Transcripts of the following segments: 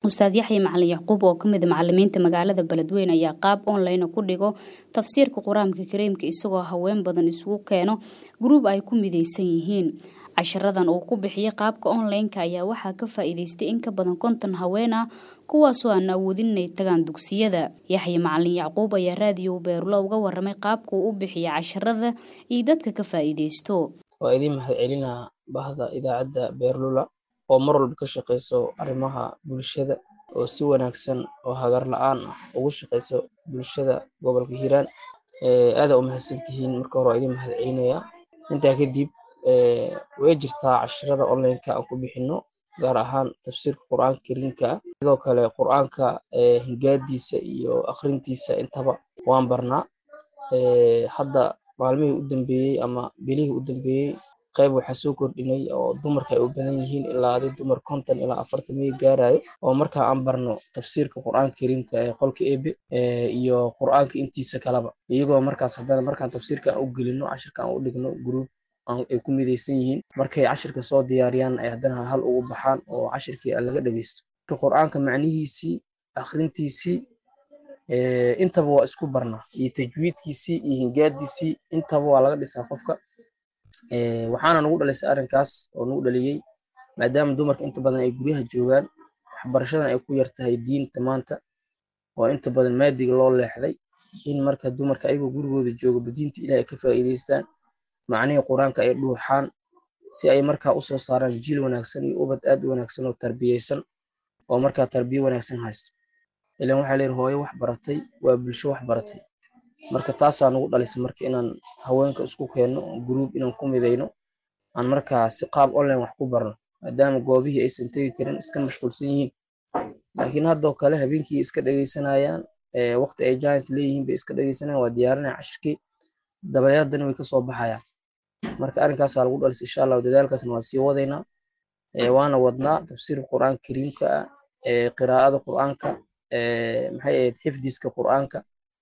ustaad yaxya macalin yacquub oo kamid a macalimiinta magaalada beledweyne ayaa qaab online ku dhigo tafsiirka qur-aanka kariimka isagoo haween badan isugu keeno gruub ay ku mideysan yihiin casharadan uu ku bixiyay qaabka online-ka ayaa waxaa ka faa-iideystay in ka badan konton haween ah kuwaasoo aan awoodin inay tagaan dugsiyada yaxya macalin yacquub ayaa raadiyo beerulo uga waramay qaabka uu u bixiya casharada iyo dadka ka faa-iideysto waa idiin mahad celinaa bahda idaacadda beerlula oo mar walba ka shaqeyso arrimaha bulshada oo si wanaagsan oo hagar la-aan ah ugu shaqeyso bulshada gobolka hiiraan aada u mahadsantihiin marka hore waa idiin mahad celinayaa intaa kadib way jirtaa casharada online-ka aan ku bixino gaar ahaan tafsiirka qur-aanka kariimka ah sidoo kale qur-aanka hingaadiisa iyo akhrintiisa intaba waan barnaa hadda maalmihii u dambeeyey ama bilihii u dambeeyey qayb waxaa soo kordhinay oo dumarka ay u badan yihiin ilaa adi dumar konton ilaa afartan miyay gaarayo oo markaa aan barno tafsiirka qur-aanka kariimka ee qolka ebe iyo qur-aanka intiisa kaleba iyagoo markaas haddana markaan tafsiirka aan u gelino cashirka aan u dhigno gruub ay ku mideysan yihiin markay cashirka soo diyaariyaan ay haddana hal ugu baxaan oo cashirkii aan laga dhegeysto qur-aanka macnihiisii akhrintiisii intaba waa isku barnaa iyo tajwiidkiisii iyo hingaadiisii intaba waa laga dhisaa qofka waxaana nagu dhalisay arrinkaas oo nagu dhaliyey maadaama dumarka inta badan ay guryaha joogaan waxbarashadan ay ku yartahay diinta maanta oo inta badan maadiga loo leexday in marka dumarka ayagoo gurigooda jooga diinta ilaah ay ka faa'iideystaan macnihii qur-aanka ay dhuuxaan si ay markaa usoo saaraan jiil wanaagsan iyo ubad aad u wanaagsan oo tarbiyeysan oo markaa tarbiye wanaagsan haysto ilan waxaa leeyihi hooyo wax baratay waa bulsho wax baratay marka taasaa nagu dhalisay marka inaan haweenka isku keenno gruub inaan ku mideyno aan markaa si qaab online wax ku barno maadaama goobihii aysan tegi karin iska mashquulsan yihiin laakiin haddoo kale habeenkii iska dhegeysanayaan waqti ay jahis leeyihiin bay iska dhegeysanayaan waa diyaarinaya cashirkii dabadeedana way kasoo baxayaan marka arrinkaasaa lagu dhalisay insha allahu dadaalkaasna waa sii wadaynaa waana wadnaa tafsiirka qur-aanka kariimka ah qiraa'ada qur-aanka maxay ahayd xifdiska qur-aanka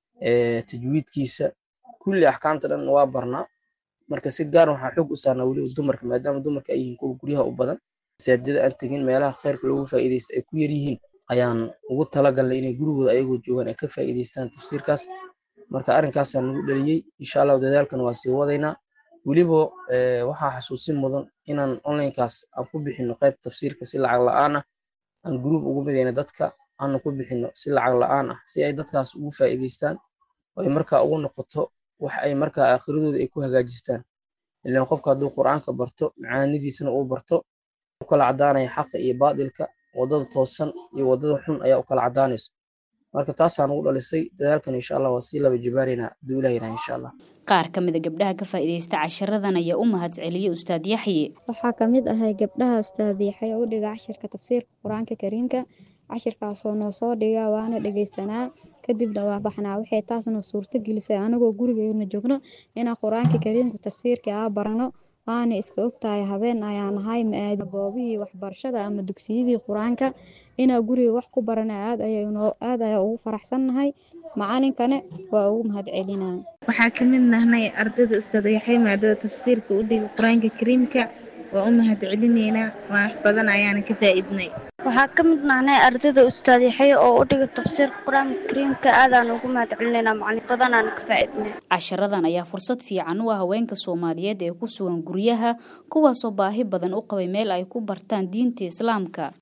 tajwiidkiisa kulli axkaamta dhan waa barnaa marka si gaar waxaa xoog u saarnaa weliba dumarka maadaama dumarka ay yihiin kuwa guryaha u badan masaajidada aan tegin meelaha khayrka loogu faa'iideysta ay ku yar yihiin ayaan ugu talagalnay inay gurigooda ayagoo joogaan ay ka faa'iideystaan tafsiirkaas marka arrinkaasaa nagu dhaliyey insha allahu dadaalkan waa sii wadaynaa weliba waxaa xasuusin mudan inaan onlinekaas aan ku bixino qayb tafsiirka si lacag la-aan ah aan gruub ugu mideyna dadka aana ku bixino si lacag la-aan ah si ay dadkaas ugu faa'iideystaan oo ay markaa ugu noqoto wax ay markaa aakhiradooda ay ku hagaajistaan ilaan qofka hadduu qur-aanka barto macaanidiisana uu barto u kala caddaanaya xaqa iyo baadilka waddada toosan iyo waddada xun ayaa u kala caddaanayso marka taasaa nagu dhalisay dadaalkan insha allah waa sii laba jibaareynaa hadduu ilah yidhaha insha allah qaar ka mid a gabdhaha ka faa'iideysta casharadan ayaa u mahad celiyey ustaad yaxye waxaa ka mid ahay gabdhaha ustaad yaxye u dhiga cashirka tafsiirka qur-aanka kariimka cashirkaasoo noo soo dhiga waana dhegeysanaa kadibna waa baxnaa waxay taasna suurto gelisay anagoo gurigeena joogno inaan qur-aanka kariimka tafsiirka aa barano waana iska ogtahay habeen ayaa nahay maaadi goobihii waxbarashada ama dugsiyadii qur-aanka inaa guriga wax ku barana aad aad ayaa ugu faraxsannahay macalinkane waa ugu mahad celinaa waxaa ka mid nahnay ardayda ustaad yaxay maadada tasfiirka u dhiga qur-aanka kariimka waa u mahad celineynaa wax badan ayaana ka faa'iidnay waxaa ka mid nahnay ardayda ustaad yaxay oo u dhiga tafsiirka qur-aanka kariimka aadaan ugu mahad celinaynaa macalin badanaan ka faa'iidnay casharadan ayaa fursad fiican u ah haweenka soomaaliyeed ee ku sugan guryaha kuwaasoo baahi badan u qabay meel ay ku bartaan diinta islaamka